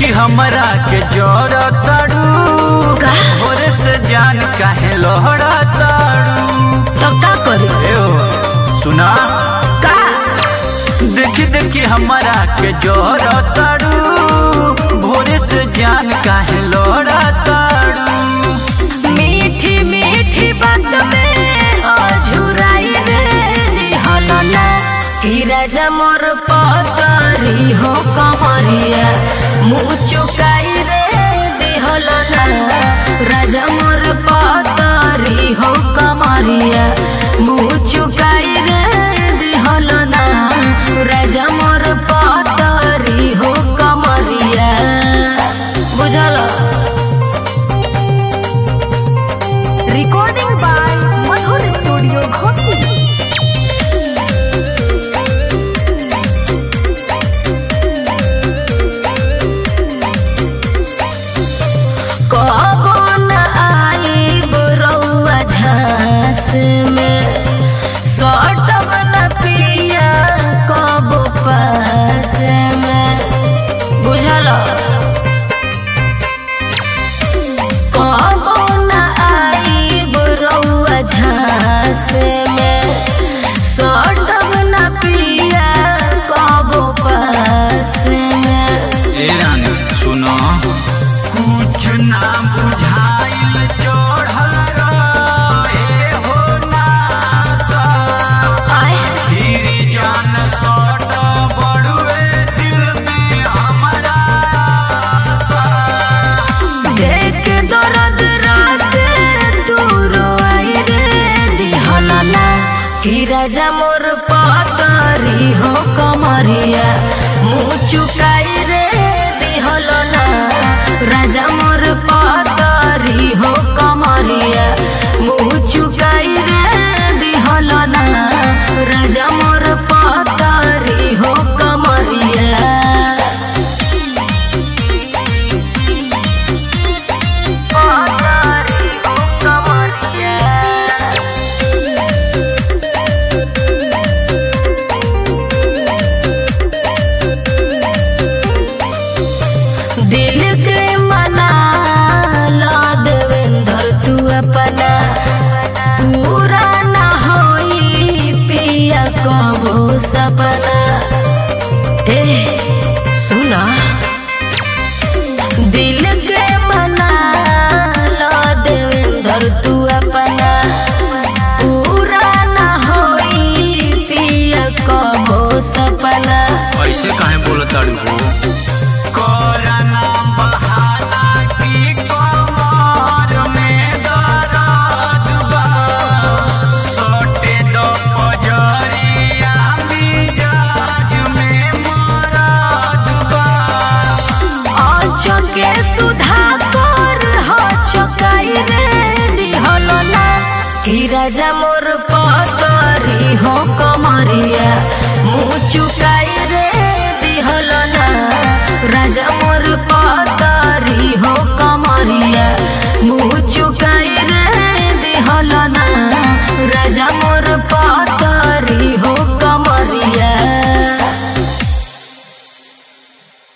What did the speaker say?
हमरा के जोर ताड़ू का? भोरे से जान काहे लोहड़ा ताड़ू तो का करी ए ओ, सुना का देखी देखी हमरा के जोर ताड़ू भोरे से जान काहे लोहड़ा ताड़ू मीठी मीठी बात में अझुराई रे दिहलना कि राजा मोर पतरी हो कमरिया मुँह चुकाई रे दिहलना राजा मोर पतरी हो कमरिया मुँह चुकाई रे दिहलना राजा मोर पतरी हो कमरिया बुझल Recording by Madhur Studio Ghosi. कबो न आइब रउआ झांस में सटब न पिया कबो पास में बुझल कबो न आइब रउआ झांस में सटब न पिया कबो पास में ए रानी सुनो कुछ ना बुझाइल चढ़ल रहे हो नासा आए धीरे जान सट बड़ुए दिल में हमारा आशा। देख दर्द रात दूर आई रे दिहलना कि राजा मोर पतरी हो कमरिया मुँह चुकाई रे दिहलना राजा मोर पतरी हो कमरिया मुँह चुकाई रे दिहलना राजा मोर पतरी हो कमरिया पतरी हो कमरिया दिल के मना ला देवेंद्र तू अपना पूरा न होई पिया कबो सपना ए सुना दिल के मना ला देवेंद्र तू अपना पूरा न होई पिया कबो सपना ऐसे काहे बोलताड़ी हो कोरोना बहाना की कमर में दर्द बा सोटे दो पजरिया मिजाज में मरद बा अचके सुधा कर हो चकाई रे दिहलना कि राजा मोर पतरी हो कमरिया मुँह चुकाई रे दिहलना राजा मोर पतरी हो कमरिया मुँह चुकाई रे दिहलना राजा